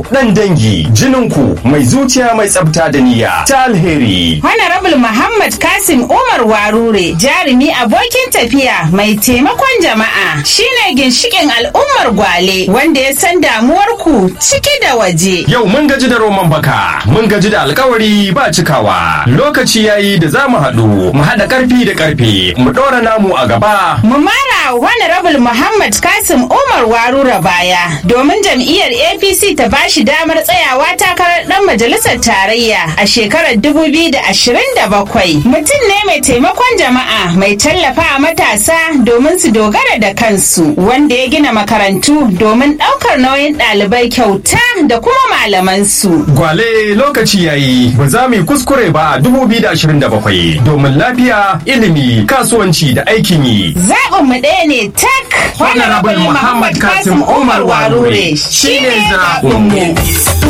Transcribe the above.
Dan dangi, jininku mai zuciya mai tsafta da niyya ta alheri. Honorable Muhammad Kasim Umar Warure, jarumi abokin tafiya mai taimakon jama'a, shine ginshikin al'ummar Gwale wanda ya san damuwarku ciki da waje. Yau mun gaji da roman baka, mun gaji da alkawari ba cikawa. Lokaci yayi da za mu haɗu, mu haɗa ƙarfi da ƙarfe, mu ɗora namu a gaba. Mu mara Honorable Muhammad Kasim Umar Warure baya domin jam'iyyar APC ta bashi damar tsayawa takarar ɗan majalisar tarayya a shekarar 2027. Mutum ne mai taimakon jama'a mai tallafa matasa domin su dogara da kansu wanda ya gina makarantu domin ɗaukar nauyin ɗalibai kyauta da kuma malamansu. Gwale lokaci yayi ba za mu yi kuskure ba a 2027 domin lafiya, ilimi, kasuwanci da aikin yi. Zaɓin mu ɗaya ne tak. Honorable Muhammad Kasim Umar Warure shine zaɓinmu.